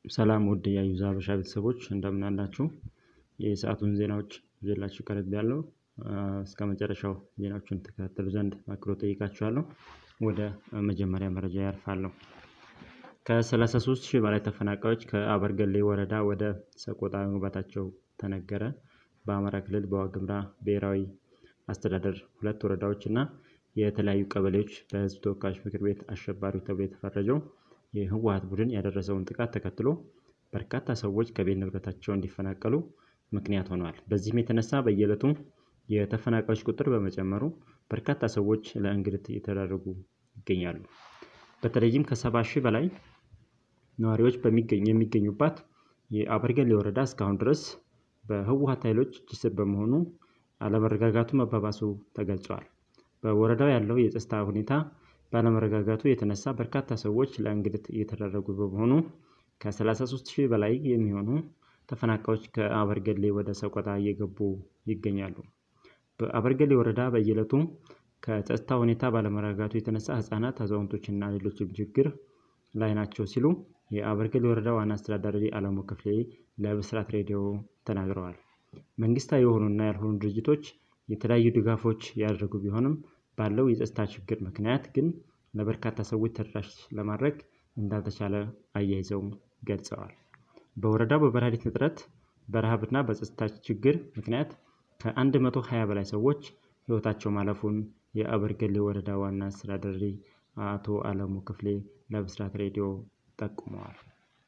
ሰላም ውድ የአዩዘ ሀበሻ ቤተሰቦች እንደምን አላችሁ? የሰአቱን ዜናዎች ይዤላችሁ ቀርቤያለሁ። እስከ መጨረሻው ዜናዎቹን ትከታተሉ ዘንድ በአክብሮት እጠይቃችኋለሁ። ወደ መጀመሪያ መረጃ ያልፋለሁ። ከ33 ሺህ በላይ ተፈናቃዮች ከአበርገሌ ወረዳ ወደ ሰቆጣ መግባታቸው ተነገረ። በአማራ ክልል በዋግኽምራ ብሔራዊ አስተዳደር ሁለት ወረዳዎች እና የተለያዩ ቀበሌዎች በሕዝብ ተወካዮች ምክር ቤት አሸባሪ ተብሎ የተፈረጀው የህወሓት ቡድን ያደረሰውን ጥቃት ተከትሎ በርካታ ሰዎች ከቤት ንብረታቸው እንዲፈናቀሉ ምክንያት ሆነዋል። በዚህም የተነሳ በየዕለቱ የተፈናቃዮች ቁጥር በመጨመሩ በርካታ ሰዎች ለእንግልት እየተዳረጉ ይገኛሉ። በተለይም ከሰባ ሺህ በላይ ነዋሪዎች የሚገኙባት የአበርገሌ ወረዳ እስካሁን ድረስ በህወሓት ኃይሎች እጅ ስር በመሆኑ አለመረጋጋቱ መባባሱ ተገልጿል። በወረዳው ያለው የጸጥታ ሁኔታ ባለመረጋጋቱ የተነሳ በርካታ ሰዎች ለእንግልት እየተዳረጉ በመሆኑ ከ33 ሺህ በላይ የሚሆኑ ተፈናቃዮች ከአበርገሌ ወደ ሰቆጣ እየገቡ ይገኛሉ። በአበርገሌ ወረዳ በየዕለቱ ከጸጥታ ሁኔታ ባለመረጋጋቱ የተነሳ ህጻናት፣ አዛውንቶችና ሌሎችም ችግር ላይ ናቸው ሲሉ የአበርገሌ ወረዳ ዋና አስተዳዳሪ አለሙ ክፍሌ ለብስራት ሬዲዮ ተናግረዋል። መንግስታዊ የሆኑና ያልሆኑ ድርጅቶች የተለያዩ ድጋፎች ያደረጉ ቢሆንም ባለው የጸጥታ ችግር ምክንያት ግን ለበርካታ ሰዎች ተደራሽ ለማድረግ እንዳልተቻለ አያይዘው ገልጸዋል። በወረዳው በመድኃኒት እጥረት፣ በረሃብና በጸጥታ ችግር ምክንያት ከ120 በላይ ሰዎች ህይወታቸው ማለፉን የአበርገሌ ወረዳ ዋና አስተዳዳሪ አቶ አለሙ ክፍሌ ለብስራት ሬዲዮ ጠቁመዋል።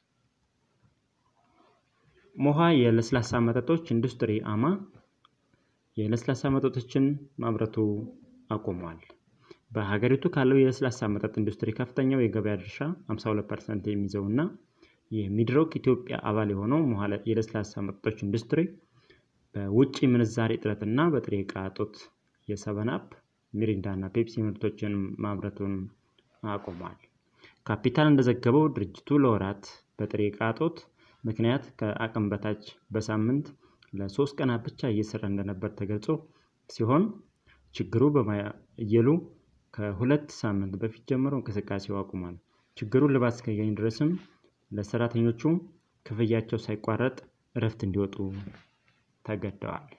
ሞሃ የለስላሳ መጠጦች ኢንዱስትሪ አማ የለስላሳ መጠጦችን ማምረቱ አቁሟል። በሀገሪቱ ካለው የለስላሳ መጠጥ ኢንዱስትሪ ከፍተኛው የገበያ ድርሻ 52 ፐርሰንት የሚይዘው እና የሚድሮክ ኢትዮጵያ አባል የሆነው ሞሃ የለስላሳ መጠጦች ኢንዱስትሪ በውጭ ምንዛሬ እጥረትና በጥሬ ዕቃ እጦት የሰቨን አፕ፣ ሚሪንዳ እና ፔፕሲ ምርቶችን ማምረቱን አቁሟል። ካፒታል እንደዘገበው ድርጅቱ ለወራት በጥሬ ዕቃ እጦት ምክንያት ከአቅም በታች በሳምንት ለሶስት ቀናት ብቻ እየሰራ እንደነበር ተገልጾ ሲሆን ችግሩ በማየሉ ከሁለት ሳምንት በፊት ጀምሮ እንቅስቃሴው አቁሟል። ችግሩ እልባት እስኪያገኝ ድረስም ለሰራተኞቹ ክፍያቸው ሳይቋረጥ እረፍት እንዲወጡ ተገደዋል።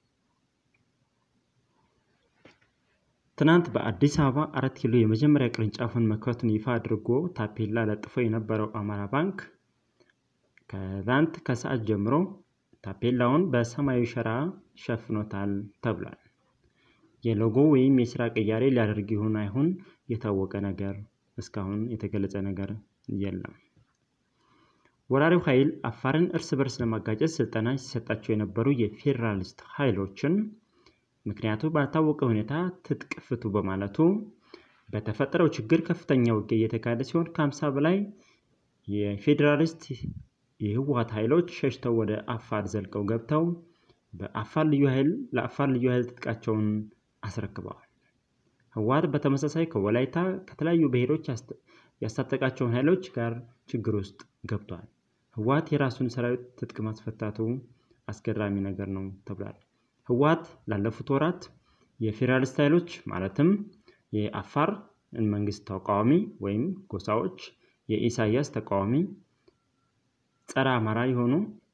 ትናንት በአዲስ አበባ አራት ኪሎ የመጀመሪያ ቅርንጫፉን መክፈቱን ይፋ አድርጎ ታፔላ ለጥፎ የነበረው አማራ ባንክ ከትናንት ከሰዓት ጀምሮ ታፔላውን በሰማያዊ ሸራ ሸፍኖታል ተብሏል። የሎጎ ወይም የስራ ቅያሬ ሊያደርግ ይሁን አይሁን የታወቀ ነገር እስካሁን የተገለጸ ነገር የለም። ወራሪው ኃይል አፋርን እርስ በርስ ለማጋጨት ስልጠና ሲሰጣቸው የነበሩ የፌዴራሊስት ኃይሎችን ምክንያቱ ባልታወቀ ሁኔታ ትጥቅ ፍቱ በማለቱ በተፈጠረው ችግር ከፍተኛ ውጊያ እየተካሄደ ሲሆን ከሀምሳ በላይ የፌዴራሊስት የህወሓት ኃይሎች ሸሽተው ወደ አፋር ዘልቀው ገብተው በአፋር ልዩ ኃይል ለአፋር ልዩ ኃይል ትጥቃቸውን አስረክበዋል። ህወሓት በተመሳሳይ ከወላይታ ከተለያዩ ብሔሮች ያስታጠቃቸውን ኃይሎች ጋር ችግር ውስጥ ገብቷል። ህወሓት የራሱን ሰራዊት ትጥቅ ማስፈታቱ አስገራሚ ነገር ነው ተብሏል። ህወሓት ላለፉት ወራት የፌዴራሊስት ኃይሎች ማለትም የአፋር መንግስት ተቃዋሚ ወይም ጎሳዎች፣ የኢሳያስ ተቃዋሚ ጸረ አማራ የሆኑ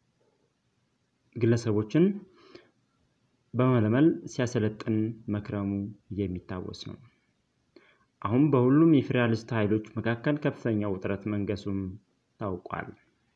ግለሰቦችን በመለመል ሲያሰለጥን መክረሙ የሚታወስ ነው። አሁን በሁሉም የፌዴራሊስት ኃይሎች መካከል ከፍተኛ ውጥረት መንገሱም ታውቋል።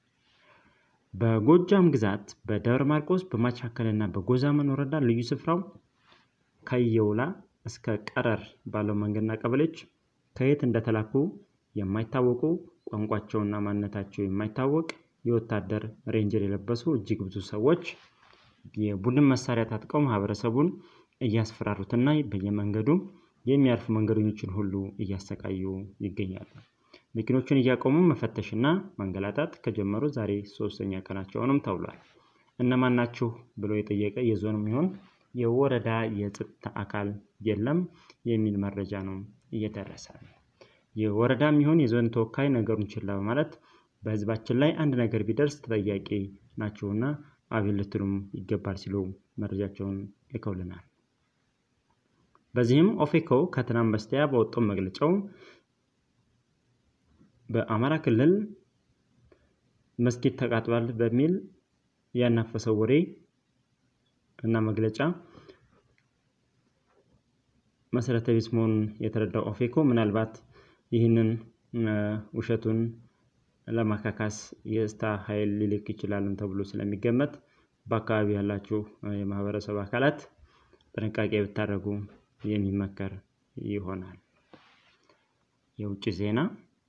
በጎጃም ግዛት በደብረ ማርቆስ በማቻከልና በጎዛመን ወረዳ ልዩ ስፍራው ከየውላ እስከ ቀረር ባለው መንገድና ቀበሌዎች ከየት እንደተላኩ የማይታወቁ ቋንቋቸውና ማንነታቸው የማይታወቅ የወታደር ሬንጀር የለበሱ እጅግ ብዙ ሰዎች የቡድን መሳሪያ ታጥቀው ማህበረሰቡን እያስፈራሩትና በየመንገዱ የሚያልፉ መንገደኞችን ሁሉ እያሰቃዩ ይገኛሉ። መኪኖቹን እያቆሙ መፈተሽና ማንገላታት ከጀመሩ ዛሬ ሶስተኛ ቀናቸውንም ተብሏል። እነማን ናችሁ ብሎ የጠየቀ የዞንም ይሁን የወረዳ የጸጥታ አካል የለም የሚል መረጃ ነው እየደረሰ የወረዳም ይሁን የዞን ተወካይ ነገሩን ችላ በማለት በህዝባችን ላይ አንድ ነገር ቢደርስ ተጠያቂ ናቸውና አቤት ልትሉም ይገባል ሲሉ መረጃቸውን ልከውልናል። በዚህም ኦፌኮ ከትናንት በስቲያ በወጣው መግለጫው በአማራ ክልል መስጊድ ተቃጥሏል በሚል ያናፈሰው ወሬ እና መግለጫ መሰረተ ቢስ መሆኑን የተረዳው ኦፌኮ ምናልባት ይህንን ውሸቱን ለማካካስ የስታ ኃይል ሊልክ ይችላልን ተብሎ ስለሚገመት በአካባቢ ያላችሁ የማህበረሰብ አካላት ጥንቃቄ ብታደርጉ የሚመከር ይሆናል። የውጭ ዜና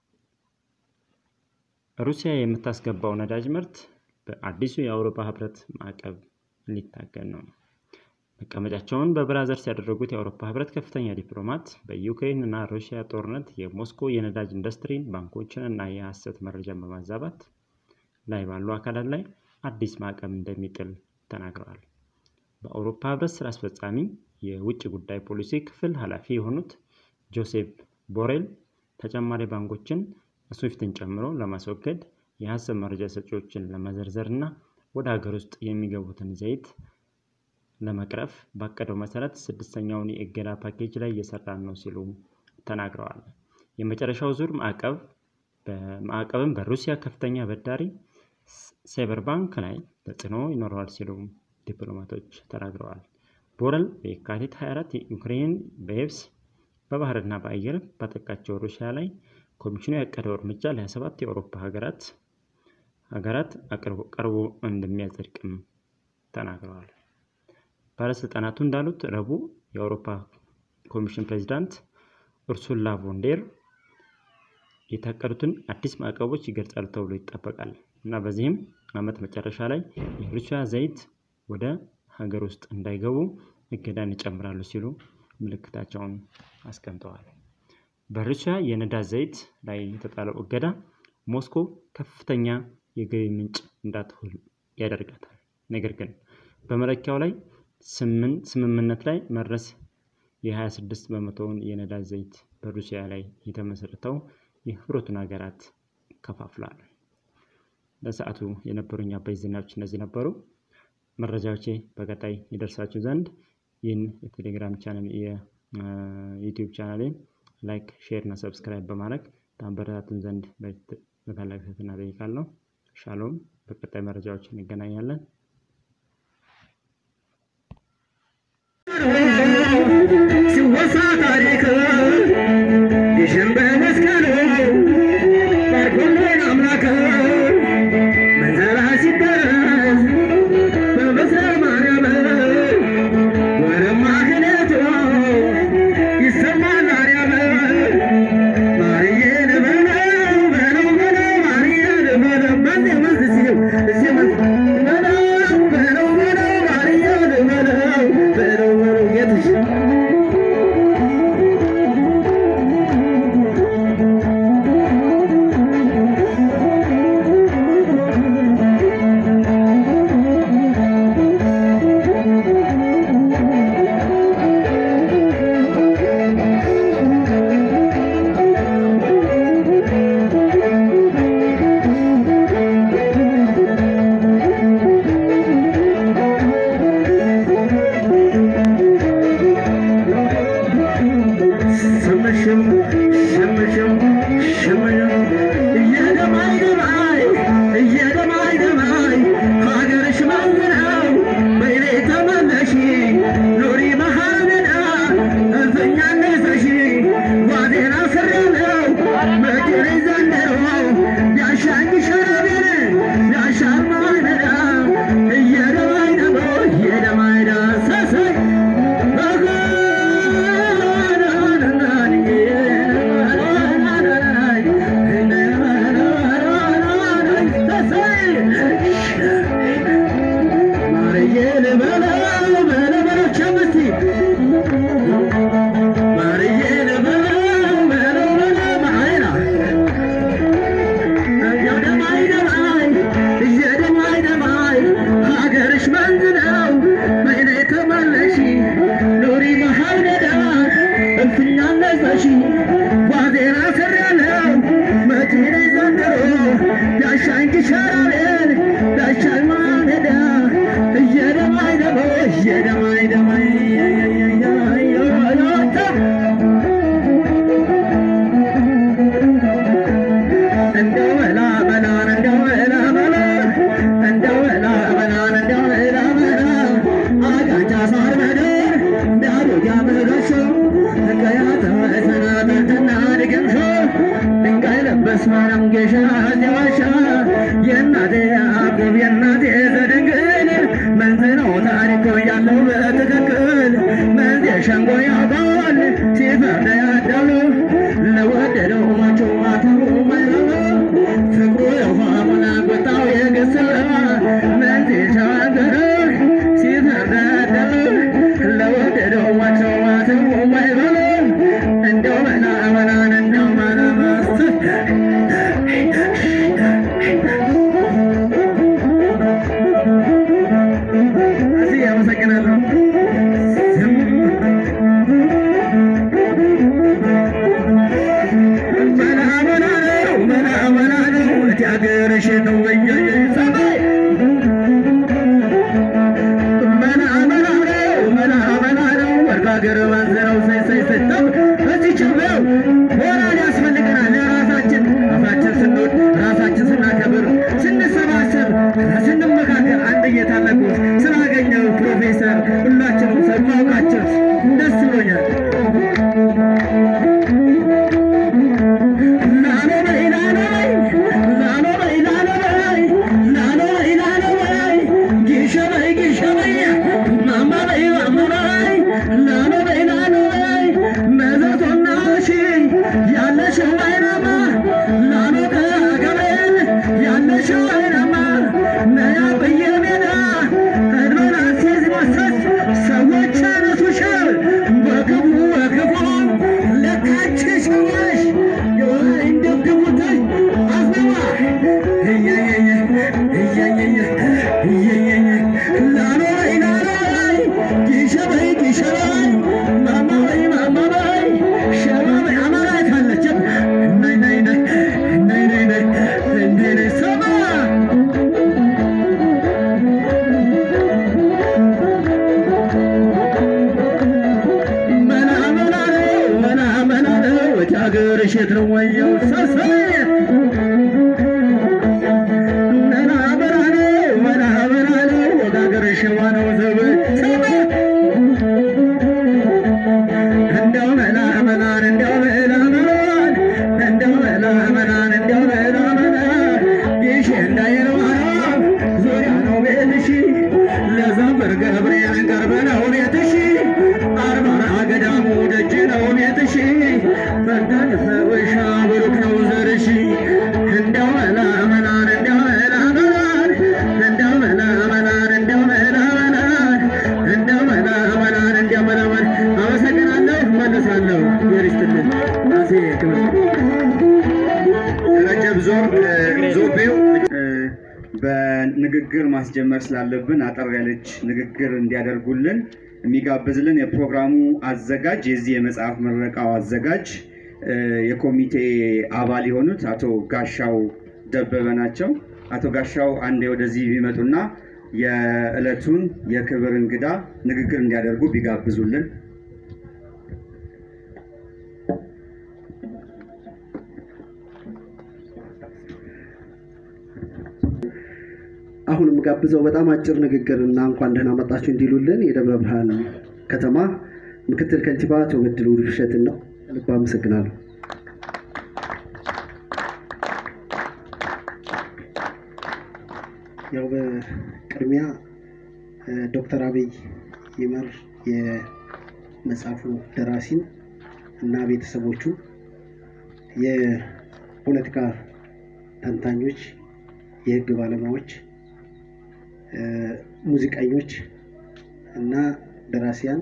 ሩሲያ የምታስገባው ነዳጅ ምርት በአዲሱ የአውሮፓ ህብረት ማዕቀብ ሊታገድ ነው። መቀመጫቸውን በብራዘርስ ያደረጉት የአውሮፓ ህብረት ከፍተኛ ዲፕሎማት በዩክሬን እና ሩሲያ ጦርነት የሞስኮ የነዳጅ ኢንዱስትሪን፣ ባንኮችን እና የሐሰት መረጃን በማዛባት ላይ ባሉ አካላት ላይ አዲስ ማዕቀብ እንደሚጥል ተናግረዋል። በአውሮፓ ህብረት ስራ አስፈጻሚ የውጭ ጉዳይ ፖሊሲ ክፍል ኃላፊ የሆኑት ጆሴፍ ቦሬል ተጨማሪ ባንኮችን ስዊፍትን ጨምሮ ለማስወገድ የሐሰት መረጃ ሰጪዎችን ለመዘርዘር እና ወደ ሀገር ውስጥ የሚገቡትን ዘይት ለመቅረፍ ባቀደው መሰረት ስድስተኛውን የእገዳ ፓኬጅ ላይ እየሰራን ነው ሲሉ ተናግረዋል። የመጨረሻው ዙር ማዕቀብ ማዕቀብም በሩሲያ ከፍተኛ በዳሪ ሳይበር ባንክ ላይ ተጽዕኖ ይኖረዋል ሲሉ ዲፕሎማቶች ተናግረዋል። ቦረል በየካቲት 24 ዩክሬን በየብስ በባህርና በአየር ባጠቃቸው ሩሲያ ላይ ኮሚሽኑ ያቀደው እርምጃ ለ27 የአውሮፓ ሀገራት ሀገራት ቀርቦ እንደሚያጸድቅም ተናግረዋል። ባለስልጣናቱ እንዳሉት ረቡዕ የአውሮፓ ኮሚሽን ፕሬዚዳንት ኡርሱላ ቮንዴር የታቀዱትን አዲስ ማዕቀቦች ይገልጻሉ ተብሎ ይጠበቃል እና በዚህም ዓመት መጨረሻ ላይ የሩሲያ ዘይት ወደ ሀገር ውስጥ እንዳይገቡ እገዳን ይጨምራሉ ሲሉ ምልክታቸውን አስቀምጠዋል። በሩሲያ የነዳጅ ዘይት ላይ የተጣለው እገዳ ሞስኮ ከፍተኛ የገቢ ምንጭ እንዳትሆን ያደርጋታል። ነገር ግን በመለኪያው ላይ ስምምነት ላይ መድረስ የ26 በመቶውን የነዳጅ ዘይት በሩሲያ ላይ የተመሰረተው የህብረቱን ሀገራት ከፋፍሏል። ለሰዓቱ የነበሩኝ አበይት ዜናዎች እነዚህ ነበሩ። መረጃዎቼ በቀጣይ ይደርሳችሁ ዘንድ ይህን የቴሌግራም ቻናል የዩቲዩብ ቻናሌን ላይክ፣ ሼር እና ሰብስክራይብ በማድረግ ታበረታቱን ዘንድ በታላቅ ትህትና እጠይቃለሁ። ሻሎም። በቀጣይ መረጃዎች እንገናኛለን። ሲወሳ ታሪክ ግሽን በመስቀሉ ባርኮልን አምላክ መንዘራ ሲደረስ በምስለ ማርያም ወረማ ክህነቱ ይሰማል አርያም ማርዬን በለው በለው በለው ማርዬን በለው በዚህ መዝ ሲል እዚህ መዝ በለው በለው በለው ማርዬን በለው በለው በለው ጌትሽ ሽምሽም ሽምሽም ሽምሽም እየደማይ ደማይ እየደማይ ደማይ ሀገርሽ ማዝነው በይኔ ተመለሺ ኑሪ መሃልዳ እልፍኛ ነሰሺ ጓዜና ስሬለው መድሪ ዘንድሮ ያሻኝ ሸረቤን ያሻል ማይነዳ እየደማይ ደሞ እየደማይ ዳሰሰይ ሀገርሽ መንዝ ነው በይኔ ተመለሺ ኑሪ መሃል ሜዳ እልፍኛ ነጸሺ ጓዜና ስሬያለው መቼኔ ዘንድሮ ዳሻኝ ግሸራቤን ዳሻኝ ማሜዳ እየደማይ ደሞ እየደማይ ደማይ እንደው መላ መላን እንደው መላ መላ ዋሻ የእናቴ ያዕቆብ የእናቴ ዘድንግል መንዝ ነው ታሪኮ ያለው በትክክል መንዝ ሸንጎ ያውቃል ሲፈርድ ያዳሉ ለወደደው ማቾ ማተቡ ማይረባ ፍቅሩ የውሃ ሙላ ቁጣው የገሰላ መንዝ ሸዋገረ ሲፈርድ ያዳሉ ለወደደው ማቾ ማተቡ ማይረባ እንደው መና መናን እንደው መና ማስተር እዚህ አመሰግናለሁ። መና መና ነው መና መና ነው እቲ ሀገርሽ ነው ወየየ ሰማይ መና መና ነው መና መና ነው ወርቅ ሀገር ወንዝ ነው ሰይ ሰይ ስተው እዚህ ችለው ሞራል ያስፈልገናል ለራሳችን አፋችን ስንወድ ራሳችን ስናከብር ስንሰባሰብ ስንመካከር አንድ እየታለቁ ስላገኘው ፕሮፌሰር ሁላችንም ሰማውቃቸው ደስ ብሎኛል። ላሎ በይ ላሎ በይ ላሎ በይ ላሎ በይ ላሎ በይ ላሎ በይ ጊሸ በይ ጊሸ በይ ማማ በይ ማማ በይ ላሎ በይ ላሎ በይ መዘቶና ሺ ያለሽው አይናማ ላሎ ከገበል ያለሽው አይናማ ነያ በየሜዳ ቀድመን አስይዝ መስጠት ሰዎች ያነሱሻል በክፉ በክፉ ለካች ሰዎች እንደግቡትሽ አስነዋ እየየየ እየየየ እየየየ ላሎ በይ ላሎ በይ ጊሸ በይ ጊሸ በይ ማማ በይ ማማ በይ ሸባ በይ አማራት አለችም ነይ ነይ ነይ ነይ ነይ ነይ እንዴ ነይ ሰማ መና መና ነው መና መና ነው እቲ ሀገርሽ የት ነው ወየው ሰሰይ መና መና ነው መና መና ነው ወደ ሀገርሽ ዋነው ዘብ ሰማ እንደው መላ መናን እንደው መላ መናን እንደው መላ መናን እንደው መላ መናን ይሽ እንዳይለዋራ ዙሪያ ነው ቤትሽ ለዘንበር ገብርኤል ቅርብ ነው ቤትሽ አርባራ ገዳሙ ደጅ ነው ቤትሽ ፈርዳን ፈወሻ ብሩክ ነው ዘርሽ እንደው መላ መናን እንደው መላ መናን እንደው መላ መናን እንደው መላ መናን እንደው መላ መናን እንደው መላ መናን አመሰግናለሁ። መለሳለሁ። ይርስትልን ራሴ ክብር ረጀብ ዞር ዞቤው እ፣ በንግግር ማስጀመር ስላለብን አጠር ያለች ንግግር እንዲያደርጉልን የሚጋብዝልን የፕሮግራሙ አዘጋጅ የዚህ የመጽሐፍ ምረቃው አዘጋጅ እ፣ የኮሚቴ አባል የሆኑት አቶ ጋሻው ደበበ ናቸው። አቶ ጋሻው አንዴ ወደዚህ ቢመጡና የዕለቱን የክብር እንግዳ ንግግር እንዲያደርጉ ቢጋብዙልን። አሁን የምጋብዘው በጣም አጭር ንግግር እና እንኳን ደህና መጣችሁ እንዲሉልን የደብረ ብርሃን ከተማ ምክትል ከንቲባ አቶ በድሉ ውብሸትን ነው። ልብ አመሰግናለሁ። ያው በቅድሚያ እ፣ ዶክተር አብይ ይመር የመጽሐፉ ደራሲን እና ቤተሰቦቹ የፖለቲካ ተንታኞች፣ የህግ ባለሙያዎች እ፣ ሙዚቀኞች እና ደራሲያን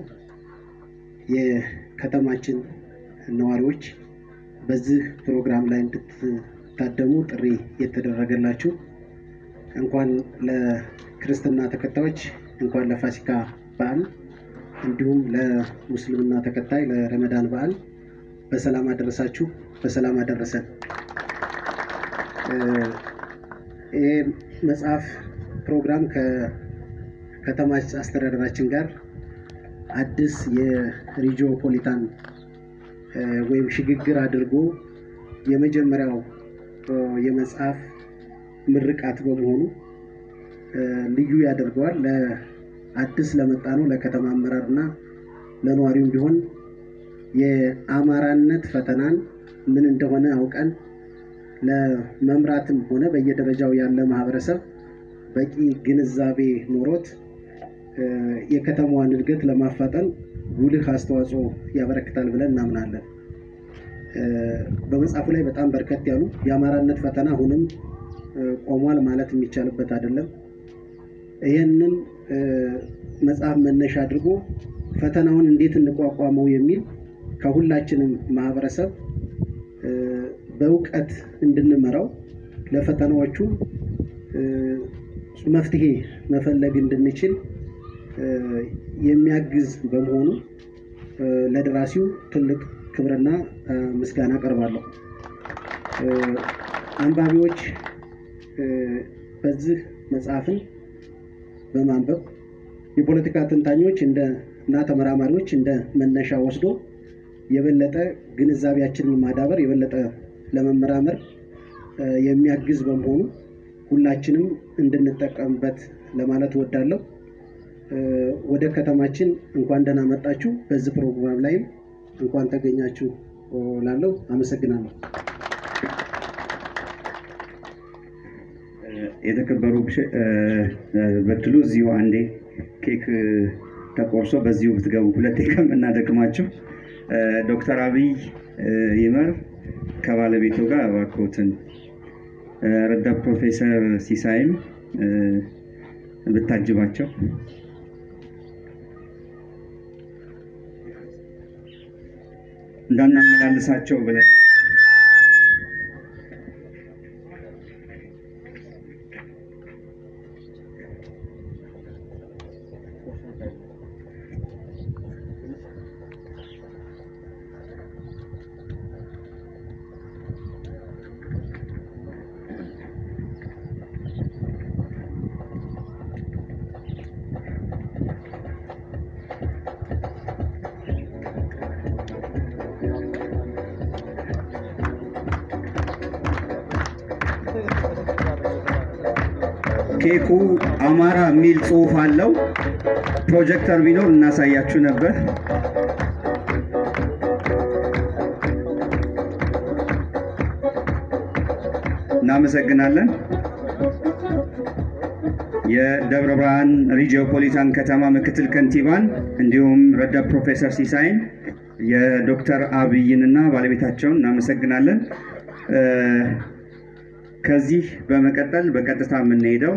የከተማችን ነዋሪዎች በዚህ ፕሮግራም ላይ እንድትታደሙ ጥሪ የተደረገላችሁ እንኳን ለክርስትና ተከታዮች እንኳን ለፋሲካ በዓል እንዲሁም ለሙስልምና ተከታይ ለረመዳን በዓል በሰላም አደረሳችሁ፣ በሰላም አደረሰን። እ፣ ይህ መጽሐፍ ፕሮግራም ከከተማ አስተዳደራችን ጋር አዲስ የሪጂኦፖሊታን እ፣ ወይም ሽግግር አድርጎ የመጀመሪያው እ፣ የመጽሐፍ ምርቃት በመሆኑ እ፣ ልዩ ያደርገዋል። ለአዲስ ለመጣ ነው ለከተማ አመራርና ለነዋሪውም ቢሆን የአማራነት ፈተናን ምን እንደሆነ አውቀን ለመምራትም ሆነ በየደረጃው ያለ ማህበረሰብ በቂ ግንዛቤ ኖሮት የከተማዋን እድገት ለማፋጠን ጉልህ አስተዋጽኦ ያበረክታል ብለን እናምናለን። በመጽሐፉ ላይ በጣም በርከት ያሉ የአማራነት ፈተና አሁንም ቆሟል ማለት የሚቻልበት አይደለም። ይህንን መጽሐፍ መነሻ አድርጎ ፈተናውን እንዴት እንቋቋመው የሚል ከሁላችንም ማህበረሰብ በእውቀት እንድንመራው ለፈተናዎቹ መፍትሄ መፈለግ እንድንችል የሚያግዝ በመሆኑ ለደራሲው ትልቅ ክብርና ምስጋና አቀርባለሁ። አንባቢዎች በዚህ መጽሐፍን በማንበብ የፖለቲካ ተንታኞች እና ተመራማሪዎች እንደ መነሻ ወስዶ የበለጠ ግንዛቤያችንን ማዳበር የበለጠ ለመመራመር የሚያግዝ በመሆኑ ሁላችንም እንድንጠቀምበት ለማለት እወዳለሁ። ወደ ከተማችን እንኳን ደህና መጣችሁ። በዚህ ፕሮግራም ላይም እንኳን ተገኛችሁ ላለው አመሰግናለሁ። የተከበሩ በትሉ እዚሁ አንዴ ኬክ ተቆርሶ በዚሁ ብትገቡ ሁለቴ ከምናደክማችሁ ዶክተር አብይ ይመር ከባለቤቱ ጋር እባክዎትን ረዳት ፕሮፌሰር ሲሳይም ብታጅባቸው እንዳናመላልሳቸው ብለን ኬኩ አማራ የሚል ጽሑፍ አለው። ፕሮጀክተር ቢኖር እናሳያችሁ ነበር። እናመሰግናለን። የደብረ ብርሃን ሪጂኦፖሊታን ከተማ ምክትል ከንቲባን እንዲሁም ረዳት ፕሮፌሰር ሲሳይን የዶክተር አብይንና ባለቤታቸውን እናመሰግናለን። ከዚህ በመቀጠል በቀጥታ የምንሄደው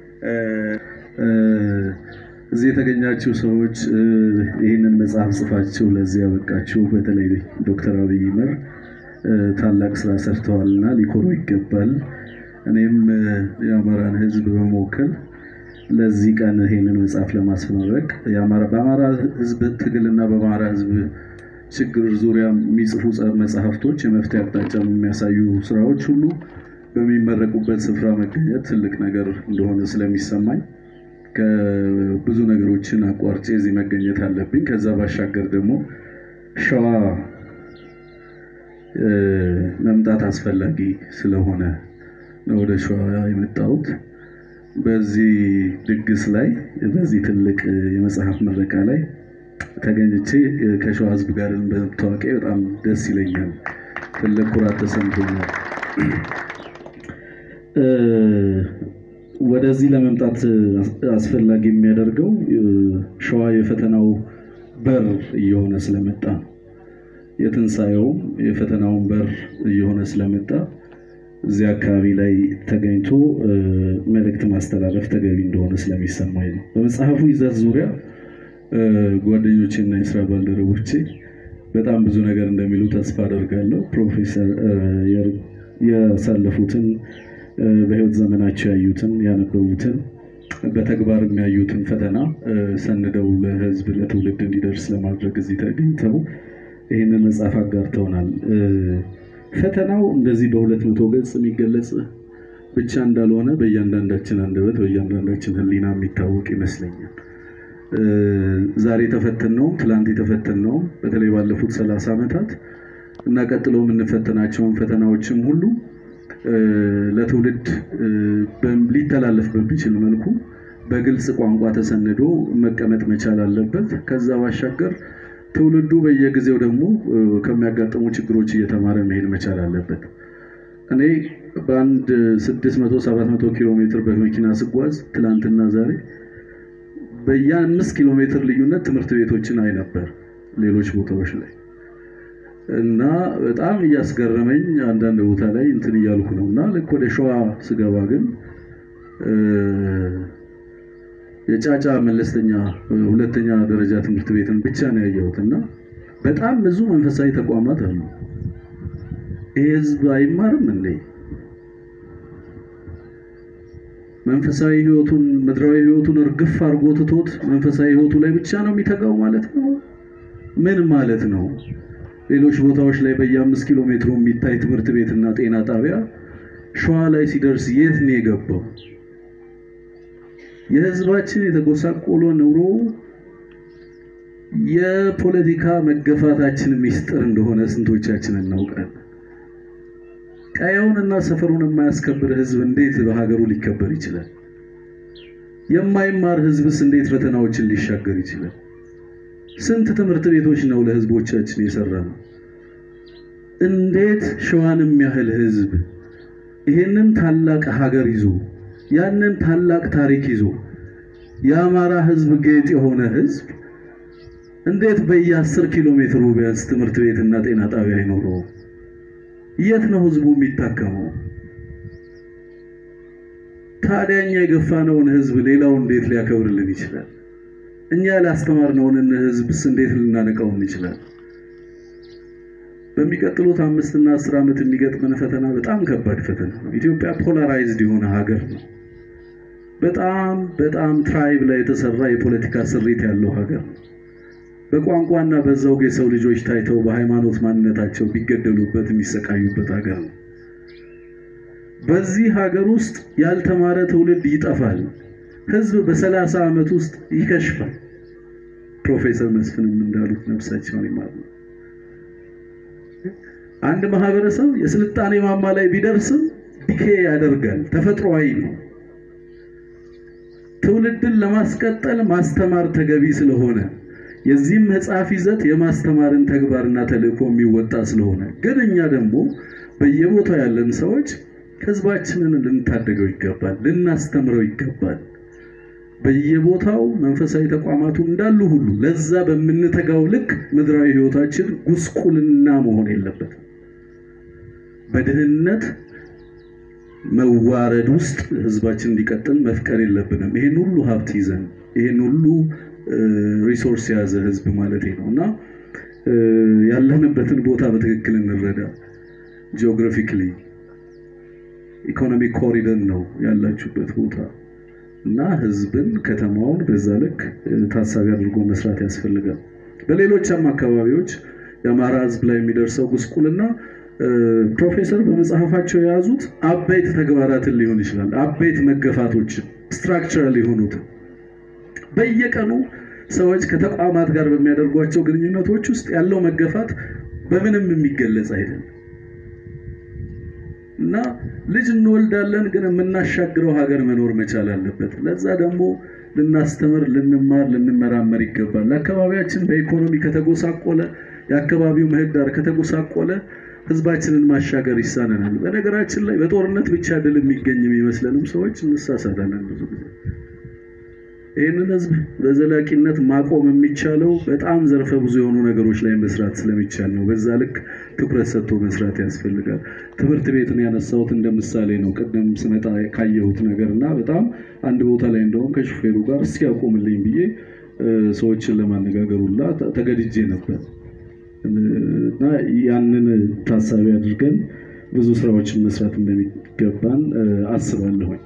እዚህ የተገኛችሁ ሰዎች ይህንን መጽሐፍ ጽፋችሁ ለዚህ ያበቃችሁ በተለይ ዶክተር አብይ ይመር ታላቅ ስራ ሰርተዋልና ሊኮሩ ይገባል። እኔም የአማራን ሕዝብ በመወከል ለዚህ ቀን ይህንን መጽሐፍ ለማስመረቅ በአማራ ሕዝብ ትግልና በአማራ ሕዝብ ችግር ዙሪያ የሚጽፉ መጽሐፍቶች የመፍትሄ አቅጣጫ የሚያሳዩ ስራዎች ሁሉ በሚመረቁበት ስፍራ መገኘት ትልቅ ነገር እንደሆነ ስለሚሰማኝ ከብዙ ነገሮችን አቋርጬ እዚህ መገኘት አለብኝ። ከዛ ባሻገር ደግሞ ሸዋ መምጣት አስፈላጊ ስለሆነ ነው ወደ ሸዋ የመጣሁት። በዚህ ድግስ ላይ በዚህ ትልቅ የመጽሐፍ ምረቃ ላይ ተገኝቼ ከሸዋ ህዝብ ጋር በመታወቄ በጣም ደስ ይለኛል። ትልቅ ኩራት ተሰምቶኛል። ወደዚህ ለመምጣት አስፈላጊ የሚያደርገው ሸዋ የፈተናው በር እየሆነ ስለመጣ ነው። የትንሣኤውም የፈተናውን በር እየሆነ ስለመጣ እዚህ አካባቢ ላይ ተገኝቶ መልእክት ማስተላለፍ ተገቢ እንደሆነ ስለሚሰማኝ ነው። በመጽሐፉ ይዘት ዙሪያ ጓደኞቼና የስራ ባልደረቦቼ በጣም ብዙ ነገር እንደሚሉ ተስፋ አደርጋለሁ። ፕሮፌሰር ያሳለፉትን በህይወት ዘመናቸው ያዩትን ያነበቡትን በተግባር የሚያዩትን ፈተና ሰንደው ለህዝብ ለትውልድ እንዲደርስ ለማድረግ እዚህ ተገኝተው ይህንን መጽሐፍ አጋርተውናል። ፈተናው እንደዚህ በሁለት መቶ ገጽ የሚገለጽ ብቻ እንዳልሆነ በእያንዳንዳችን አንደበት በእያንዳንዳችን ህሊና የሚታወቅ ይመስለኛል። ዛሬ የተፈተነውም ትላንት የተፈተነውም በተለይ ባለፉት ሰላሳ ዓመታት እና ቀጥሎ የምንፈተናቸውን ፈተናዎችም ሁሉ ለትውልድ ሊተላለፍ በሚችል መልኩ በግልጽ ቋንቋ ተሰንዶ መቀመጥ መቻል አለበት። ከዛ ባሻገር ትውልዱ በየጊዜው ደግሞ ከሚያጋጥሙ ችግሮች እየተማረ መሄድ መቻል አለበት። እኔ በአንድ 600 700 ኪሎ ሜትር በመኪና ስጓዝ ትላንትና ዛሬ በየአምስት ኪሎ ሜትር ልዩነት ትምህርት ቤቶችን አይ ነበር ሌሎች ቦታዎች ላይ እና በጣም እያስገረመኝ አንዳንድ ቦታ ላይ እንትን እያልኩ ነው እና ልክ ወደ ሸዋ ስገባ ግን የጫጫ መለስተኛ ሁለተኛ ደረጃ ትምህርት ቤትን ብቻ ነው ያየሁት እና በጣም ብዙ መንፈሳዊ ተቋማት አሉ። ይህ ህዝብ አይማርም እንዴ? መንፈሳዊ ህይወቱን ምድራዊ ህይወቱን እርግፍ አድርጎ ትቶት መንፈሳዊ ህይወቱ ላይ ብቻ ነው የሚተጋው ማለት ነው? ምን ማለት ነው? ሌሎች ቦታዎች ላይ በየአምስት ኪሎ ሜትሩ የሚታይ ትምህርት ቤትና ጤና ጣቢያ ሸዋ ላይ ሲደርስ የት ነው የገባው? የህዝባችን የተጎሳቆለ ኑሮ የፖለቲካ መገፋታችን ሚስጥር እንደሆነ ስንቶቻችን እናውቃለን? ቀየውንና ሰፈሩን የማያስከብር ህዝብ እንዴት በሀገሩ ሊከበር ይችላል? የማይማር ህዝብስ እንዴት ፈተናዎችን ሊሻገር ይችላል? ስንት ትምህርት ቤቶች ነው ለህዝቦቻችን የሰራ ነው? እንዴት ሸዋን የሚያህል ህዝብ ይሄንን ታላቅ ሀገር ይዞ ያንን ታላቅ ታሪክ ይዞ የአማራ ህዝብ ጌጥ የሆነ ህዝብ እንዴት በየአስር ኪሎ ሜትሩ ቢያንስ ትምህርት ቤትና ጤና ጣቢያ አይኖረውም? የት ነው ህዝቡ የሚታከመው? ታዲያ እኛ የገፋነውን ህዝብ ሌላው እንዴት ሊያከብርልን ይችላል? እኛ ያላስተማርነውን ህዝብስ እንዴት ልናነቃው እንችላለን? በሚቀጥሉት አምስት እና አስር ዓመት የሚገጥመን ፈተና በጣም ከባድ ፈተና ነው። ኢትዮጵያ ፖላራይዝድ የሆነ ሀገር ነው። በጣም በጣም ትራይብ ላይ የተሰራ የፖለቲካ ስሪት ያለው ሀገር ነው። በቋንቋና በዘውግ የሰው ልጆች ታይተው በሃይማኖት ማንነታቸው ቢገደሉበት የሚሰቃዩበት ሀገር ነው። በዚህ ሀገር ውስጥ ያልተማረ ትውልድ ይጠፋል። ህዝብ በሰላሳ ዓመት ውስጥ ይከሽፋል። ፕሮፌሰር መስፍንም እንዳሉት ነፍሳቸውን ይማሩ። አንድ ማህበረሰብ የስልጣኔ ማማ ላይ ቢደርስም ዲኬ ያደርጋል። ተፈጥሯዊ ነው። ትውልድን ለማስቀጠል ማስተማር ተገቢ ስለሆነ የዚህም መጽሐፍ ይዘት የማስተማርን ተግባርና ተልእኮ የሚወጣ ስለሆነ ግን እኛ ደግሞ በየቦታው ያለን ሰዎች ህዝባችንን ልንታደገው ይገባል፣ ልናስተምረው ይገባል። በየቦታው መንፈሳዊ ተቋማቱ እንዳሉ ሁሉ ለዛ በምንተጋው ልክ ምድራዊ ህይወታችን ጉስቁልና መሆን የለበትም። በድህነት መዋረድ ውስጥ ህዝባችን እንዲቀጥል መፍቀድ የለብንም። ይሄን ሁሉ ሀብት ይዘን ይሄን ሁሉ ሪሶርስ የያዘ ህዝብ ማለት ነው እና ያለንበትን ቦታ በትክክል እንረዳ። ጂኦግራፊክሊ ኢኮኖሚክ ኮሪደር ነው ያላችሁበት ቦታ እና ህዝብን ከተማውን በዛ ልክ ታሳቢ አድርጎ መስራት ያስፈልጋል። በሌሎችም አካባቢዎች የአማራ ህዝብ ላይ የሚደርሰው ጉስቁልና ፕሮፌሰር በመጽሐፋቸው የያዙት አበይት ተግባራትን ሊሆን ይችላል። አበይት መገፋቶችን ስትራክቸራል የሆኑትን በየቀኑ ሰዎች ከተቋማት ጋር በሚያደርጓቸው ግንኙነቶች ውስጥ ያለው መገፋት በምንም የሚገለጽ አይደለም እና ልጅ እንወልዳለን፣ ግን የምናሻግረው ሀገር መኖር መቻል አለበት። ለዛ ደግሞ ልናስተምር፣ ልንማር፣ ልንመራመር ይገባል። ለአካባቢያችን በኢኮኖሚ ከተጎሳቆለ፣ የአካባቢው ምህዳር ከተጎሳቆለ ህዝባችንን ማሻገር ይሳነናል። በነገራችን ላይ በጦርነት ብቻ ድል የሚገኝ የሚመስለንም ሰዎች እንሳሳታለን ብዙ ጊዜ። ይህንን ህዝብ በዘላቂነት ማቆም የሚቻለው በጣም ዘርፈ ብዙ የሆኑ ነገሮች ላይ መስራት ስለሚቻል ነው። በዛ ልክ ትኩረት ሰጥቶ መስራት ያስፈልጋል። ትምህርት ቤትን ያነሳሁት እንደ ምሳሌ ነው። ቅድም ስመጣ ካየሁት ነገር እና በጣም አንድ ቦታ ላይ እንደውም ከሹፌሩ ጋር እስኪ ያቆምልኝ ብዬ ሰዎችን ለማነጋገር ሁላ ተገድጄ ነበር እና ያንን ታሳቢ አድርገን ብዙ ስራዎችን መስራት እንደሚገባን አስባለሁኝ።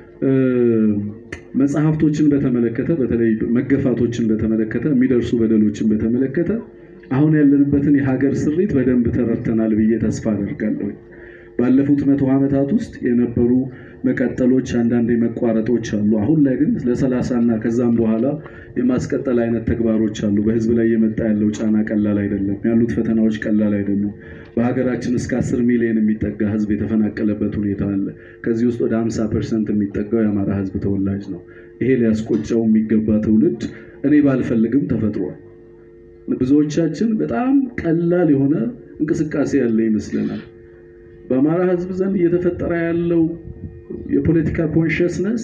መጽሐፍቶችን በተመለከተ በተለይ መገፋቶችን በተመለከተ የሚደርሱ በደሎችን በተመለከተ አሁን ያለንበትን የሀገር ስሪት በደንብ ተረድተናል ብዬ ተስፋ አደርጋለሁ። ባለፉት መቶ ዓመታት ውስጥ የነበሩ መቀጠሎች፣ አንዳንድ መቋረጦች አሉ። አሁን ላይ ግን ለሰላሳ እና ከዛም በኋላ የማስቀጠል አይነት ተግባሮች አሉ። በህዝብ ላይ የመጣ ያለው ጫና ቀላል አይደለም። ያሉት ፈተናዎች ቀላል አይደሉም። በሀገራችን እስከ አስር ሚሊዮን የሚጠጋ ህዝብ የተፈናቀለበት ሁኔታ አለ። ከዚህ ውስጥ ወደ 50 ፐርሰንት የሚጠጋው የአማራ ህዝብ ተወላጅ ነው። ይሄ ሊያስቆጨው የሚገባ ትውልድ እኔ ባልፈልግም ተፈጥሯል። ብዙዎቻችን በጣም ቀላል የሆነ እንቅስቃሴ ያለ ይመስለናል። በአማራ ህዝብ ዘንድ እየተፈጠረ ያለው የፖለቲካ ኮንሽስነስ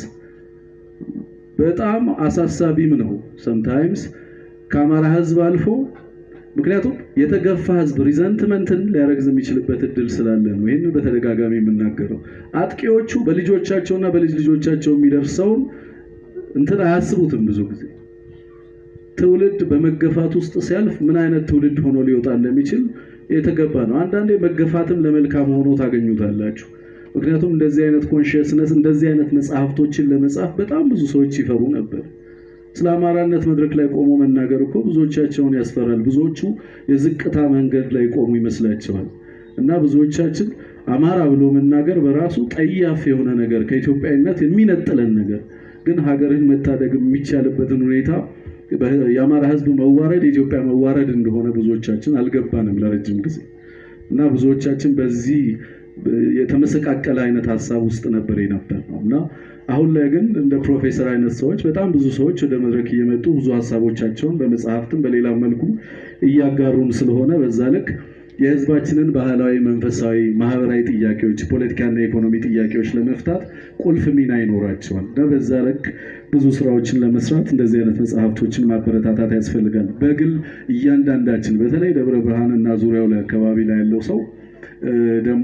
በጣም አሳሳቢም ነው። ሰምታይምስ ከአማራ ህዝብ አልፎ ምክንያቱም የተገፋ ህዝብ ሪዘንትመንትን ሊያረግዝ የሚችልበት እድል ስላለ ነው። ይህንን በተደጋጋሚ የምናገረው አጥቂዎቹ በልጆቻቸውና በልጅ ልጆቻቸው የሚደርሰውን እንትን አያስቡትም። ብዙ ጊዜ ትውልድ በመገፋት ውስጥ ሲያልፍ ምን አይነት ትውልድ ሆኖ ሊወጣ እንደሚችል የተገባ ነው። አንዳንዴ መገፋትም ለመልካም ሆኖ ታገኙታላችሁ። ምክንያቱም እንደዚህ አይነት ኮንሽስነስ እንደዚህ አይነት መጽሐፍቶችን ለመጻፍ በጣም ብዙ ሰዎች ይፈሩ ነበር። ስለ አማራነት መድረክ ላይ ቆሞ መናገር እኮ ብዙዎቻቸውን ያስፈራል። ብዙዎቹ የዝቅታ መንገድ ላይ ቆሙ ይመስላቸዋል። እና ብዙዎቻችን አማራ ብሎ መናገር በራሱ ጠያፍ የሆነ ነገር ከኢትዮጵያዊነት የሚነጥለን ነገር ግን ሀገርን መታደግ የሚቻልበትን ሁኔታ የአማራ ሕዝብ መዋረድ የኢትዮጵያ መዋረድ እንደሆነ ብዙዎቻችን አልገባንም ለረጅም ጊዜ እና ብዙዎቻችን በዚህ የተመሰቃቀለ አይነት ሀሳብ ውስጥ ነበር የነበር ነው እና አሁን ላይ ግን እንደ ፕሮፌሰር አይነት ሰዎች በጣም ብዙ ሰዎች ወደ መድረክ እየመጡ ብዙ ሀሳቦቻቸውን በመጽሐፍትም በሌላ መልኩ እያጋሩን ስለሆነ በዛ ልክ የህዝባችንን ባህላዊ፣ መንፈሳዊ፣ ማህበራዊ ጥያቄዎች፣ ፖለቲካና የኢኮኖሚ ጥያቄዎች ለመፍታት ቁልፍ ሚና ይኖራቸዋል እና በዛ ልክ ብዙ ስራዎችን ለመስራት እንደዚህ አይነት መጽሐፍቶችን ማበረታታት ያስፈልጋል። በግል እያንዳንዳችን በተለይ ደብረ ብርሃን እና ዙሪያው ላይ አካባቢ ላይ ያለው ሰው ደግሞ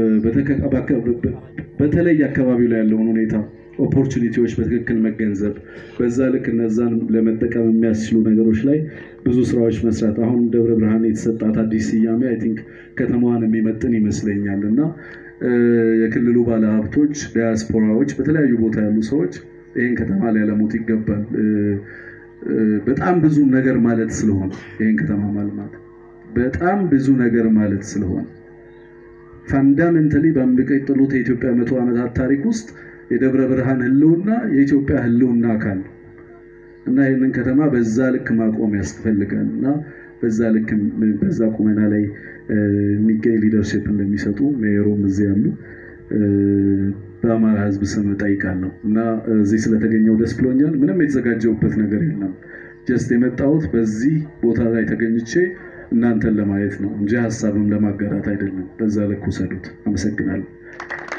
በተለይ አካባቢው ላይ ያለውን ሁኔታ ኦፖርቹኒቲዎች በትክክል መገንዘብ በዛ ልክ እነዛን ለመጠቀም የሚያስችሉ ነገሮች ላይ ብዙ ስራዎች መስራት። አሁን ደብረ ብርሃን የተሰጣት አዲስ ስያሜ አይ ቲንክ ከተማዋን የሚመጥን ይመስለኛል እና የክልሉ ባለሀብቶች፣ ዲያስፖራዎች፣ በተለያዩ ቦታ ያሉ ሰዎች ይህን ከተማ ሊያለሙት ይገባል። በጣም ብዙ ነገር ማለት ስለሆነ ይህን ከተማ ማልማት በጣም ብዙ ነገር ማለት ስለሆነ ፋንዳሜንታሊ በሚቀጥሉት የኢትዮጵያ መቶ ዓመታት ታሪክ ውስጥ የደብረ ብርሃን ህልውና የኢትዮጵያ ህልውና አካል ነው እና ይህንን ከተማ በዛ ልክ ማቆም ያስፈልጋል እና በዛ ልክ በዛ ቁመና ላይ የሚገኝ ሊደርሽፕ እንደሚሰጡ ሜየሩም እዚህ ያሉ በአማራ ህዝብ ስም እጠይቃለሁ እና እዚህ ስለተገኘው ደስ ብሎኛል። ምንም የተዘጋጀውበት ነገር የለም። ጀስት የመጣሁት በዚህ ቦታ ላይ ተገኝቼ እናንተን ለማየት ነው እንጂ ሀሳብም ለማጋራት አይደለም። በዛ ልክ ውሰዱት። አመሰግናለሁ።